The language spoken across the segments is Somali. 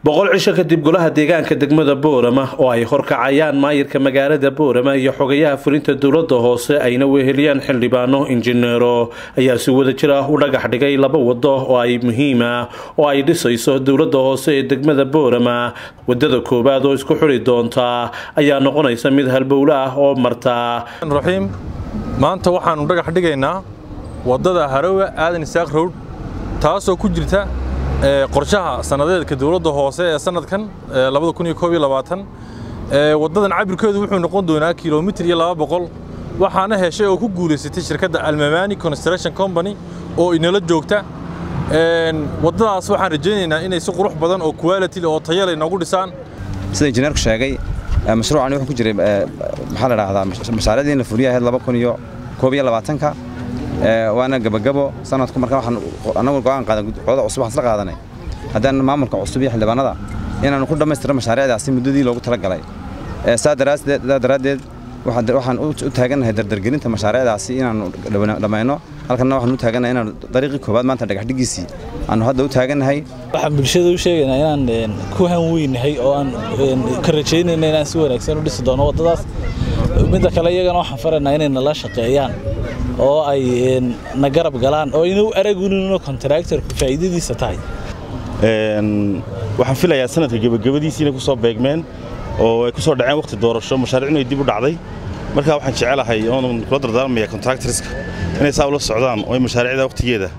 boqol cisho kadib golaha deegaanka degmada boorama oo ay horkacayaan maayirka magaalada boorama iyo xogayaha fulinta dowlada hoose ayna weheliyaan xildhibaano injineero ayaa si wada jir ah u dhagax dhigay laba wado oo ay muhiima oo ay dhisayso dowlada hoose ee degmada boorama wadada koowaad oo isku xuri doonta ayaa noqonaysa mid halbowle ah oo marta raxiim maanta waxaannu dhagax dhigaynaa waddada harawa aadan isaaq rowd taasoo ku jirta qorshaha sannadeedka dowladda hoose ee sanadkan waddadan cabirkeedu wuxuu noqon doonaa kilomitir iyo laba boqol waxaana heshay oo ku guulaysatay shirkadda almamani construction company oo inala joogta waddadaas waxaan rajaynaynaa inay si qurux badan oo quality oo tayale inoogu dhisaan sida injineerku sheegay mashruucani wuxuu ku jiray maxaa la dhahdaa mashaariicdii in la fuliya ahayd laba kun iyo koob iyo labaatanka waana gabagabo sanadku marka waxaan anagu go'aan qaadan codada cusub waxaan isla qaadanay haddaan maamulka cusub iyo xildhibaanada inaanu ku dhammaystiro mashaariicdaasi muddadii loogu talagalay saa daraaddeed waxaan u taagannahay dardargelinta mashaariicdaasi inaanu dhammayno halkanna waxaan u taagannahay inaanu dariiqii koowaad maanta dhagaxdhigiisii aanu hadda u taagannahay waxaan bulshada u sheegaynaa inaan ku hanweynahay oo aan ka rajaynayna inaan si wanaagsan u dhisi doono waddadaas midda kale iyagana waxaan faraynaa inay nala shaqeeyaan oo ay na garab galaan oo inuu aragunino kontraktorku faa'iidadiisa tahay waxaan filayaa sanadka gebagabadiisii inay ku soo beegmeen oo ay ku soo dhaceen wakhti doorasho mashaariicnu ay dib u dhacday markaa waxaan jecelahay oon kula dardaarmaya kontraktorska inay saa ula socdaan oo ay mashaariicda wakhtigeeda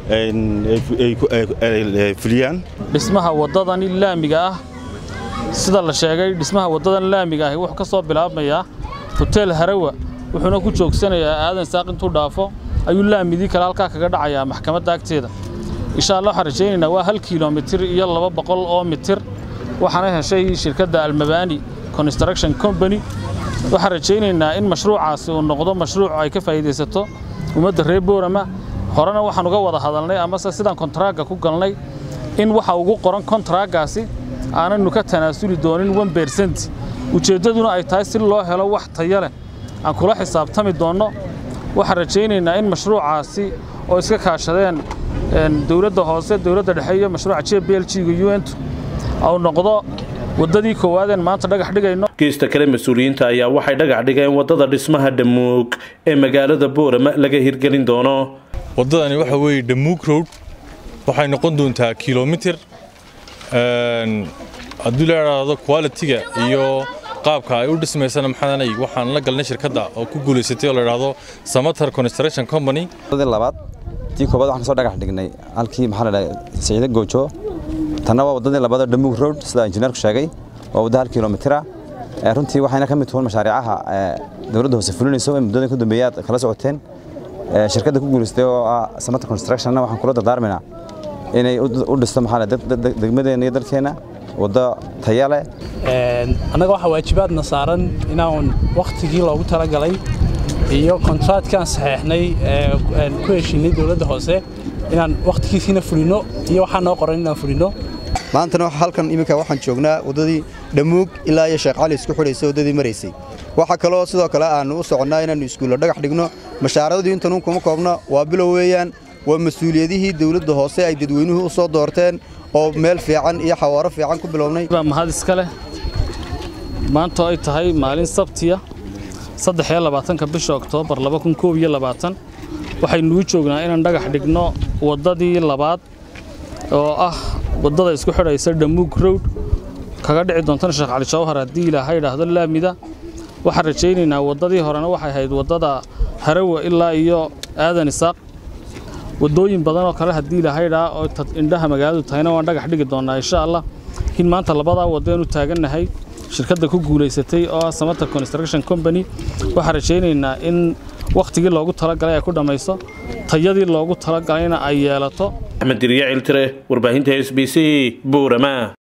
fuliyaan dhismaha waddadani laamiga ah sida la sheegay dhismaha waddadan laamiga ahi wuxuu ka soo bilaabmayaa hoteel harawa wuxuuna ku joogsanayaa aadan saaq intuu dhaafo ayuu laamidii kale halkaa kaga dhacayaa maxkamadda agteeda insha allah waxaan rajaynaynaa waa hal kilomitir iyo laba boqol oo mitir waxaana heshay shirkadda almabani construction company waxaan rajaynaynaa in mashruucaasi uu noqdo mashruuc ay ka faa'iidaysato ummadda reer boorama horena waxaan uga wada hadalnay amase sidaan kontaraaga ku galnay in waxa ugu qoran kontaragaasi aananu ka tanaasuli doonin one bersent ujeeddaduna ay tahay si loo helo wax taya leh aan kula xisaabtami doonno waxaan rajaynaynaa in mashruucaasi oo iska kaashadeen dowladda hoose dowladda dhexe iyo mashruuca j b l g-ga u n au noqdo waddadii koowaadeen maanta dhagax dhigayno geesta kale mas-uuliyiinta ayaa waxay dhagax dhigeen waddada dhismaha dhamuug ee magaalada boorama laga hirgelin doono waddadani waxa weeye dhamuug road waxay noqon doontaa kilomitir haddii la idhaahdo qualitiga iyo qaabka ay u dhismaysana maxaanay waxaan la galnay shirkadda oo ku guulaysatay oo la idhaahdo samatar construction company waddadii labaad tii koobaad waxaan kasoo dhagax dhignay halkii maxaa la dhahay siciide goojo tanna waa waddadii labaad dhamuug road sida injineerku sheegay waa wadda hal kilomitira runtii waxayna ka mid tuhuun mashaariicaha dowladda hoose fulinayso ee muddooyin ku dambeeyay aad kala socoteen shirkadda ku guulaystay oo ah samatar constructionna waxaan kula dardaarmaynaa inay u dhisto maxaa degmadeenna iyo dalkeenna waddo taya leh annaga waxaa waajibaadna saaran inaan wakhtigii loogu talagalay iyo kontraadkaan saxeexnay ku heshiinay dowladda hoose inaan wakhtigiisiina fulino iyo waxaa noo qoran inaan fulino maantana halkan iminka waxaan joognaa waddadii dhamuug ilaa iyo sheekh cali isku xidhaysa waddadii maraysay waxaa kaloo sidoo kale aannu u soconnaa inaannu iskuulla dhagax dhigno mashaaradii intanuun kuma koobno waa bilow weeyaan waa mas-uuliyadihii dowladda hoose ay dadweynuhu u soo doorteen oo meel fiican iyo xawaaro fiican ku bilownay baa mahad iska leh maanta ay tahay maalin sabtiya saddex iyo labaatanka bisha oktoobar laba kun koob iyo labaatan waxaynuu joognaa inaan dhagax dhigno waddadii labaad oo ah waddada isku xidhaysa dhamuug rowd kaga dhici doontana sheekh cali jawhar haddii ilaahay idhaahdo laamida waxaan rajaynaynaa waddadii horena waxay ahayd waddada harawa ilaa iyo aadan isaaq waddooyin badan oo kale haddii ilaahay idhaa oo indhaha magaaladu tahayna waan dhagax dhigi doonnaa insha allah in maanta labadaa waddeenu taagannahay shirkadda ku guulaysatay oo ah samatar construction company waxaan rajaynaynaa in wakhtigii loogu talagalay ay ku dhammayso tayadii loogu talagalayna ay yeelato axmed dirya ciltire warbaahinta s b c buurama